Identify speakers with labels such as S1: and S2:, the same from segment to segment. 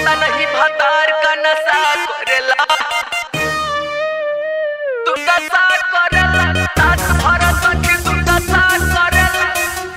S1: पता नहीं भतार का नशा करेला तू नशा करेला रात भर सखी तू नशा करेला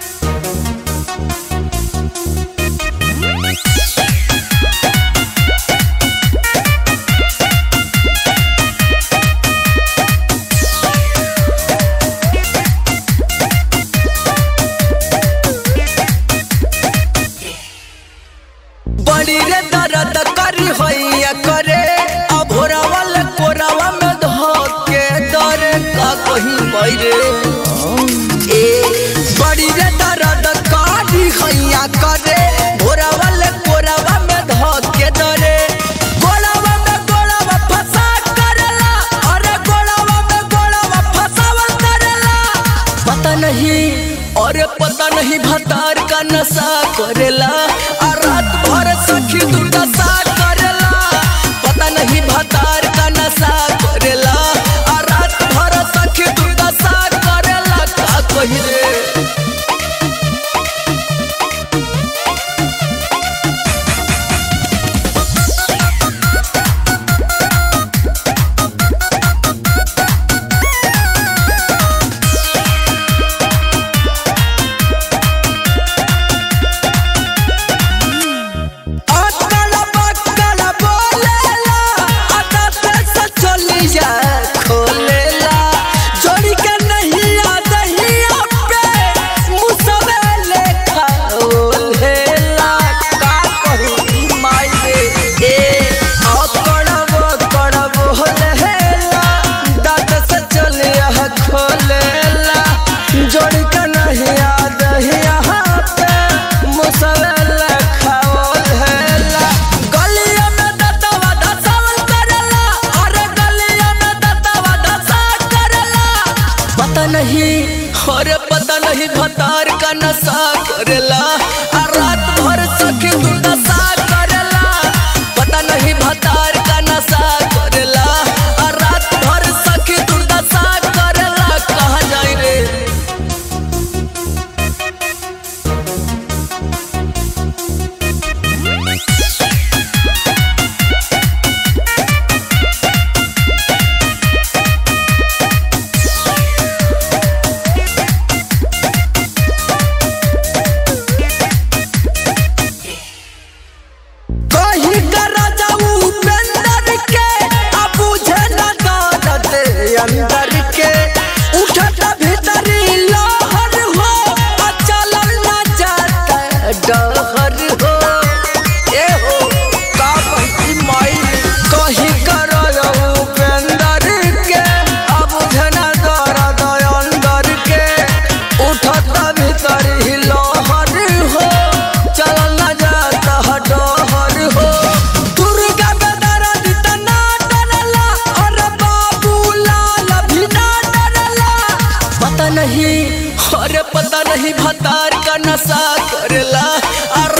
S2: बड़ी रे दर्द करी होइया करे अभोरा वाले कोरावा में धोके दरे का कहीं बैरे ए बड़ी रे दर्द करी होइया करे भोरा वाले कोरावा में धोके दरे गोलावा में गोलावा फसा करेला अरे गोलावा में गोलावा फसावल करेला पता नहीं अरे पता नहीं भतार का नशा करेला आ रात भर सखी तू नशा करेला पता नहीं भतार का नशा करेला आ रात भर सखी तू नशा करेला का कही रे अकल बकल बोलेला आदत से चलिया खोलेला जोड़ी के नहीं आदहिया पे मुसवे लेखा ओलेला का कही माई रे ए अकल बकल बोलेला दांत से चलिया खोलेला जोड़ी के नहीं आदहिया पे मुसवे लेखा ओलेला गलिया में दतवा दसावल करेला अरे गलिया में दतवा दसा करेला पता नहीं अरे पता नहीं भतार का नशा करेला आ रात भर सखी तू नशा करेला पता नहीं भतार का नशा करेला आ रात भर सखी तू नशा करेला कहाँ जाई रे कहीं का राजा उपेंद्र के अब बुझे न दर्द अंदर के उठत भीतरी लहर हो आ चलल न जाता डहर हो ए हो का बहती माई कहीं का राजा उपेंद्र के अब बुझे न दर्द अंदर के उठत भीतरी लहर हो चलल न जाता डहर हो दुर्गा बेदरा दिता ना डरला और बाबू लाल भी ना डरला पता नहीं अरे पता नहीं भतार का नशा करेला और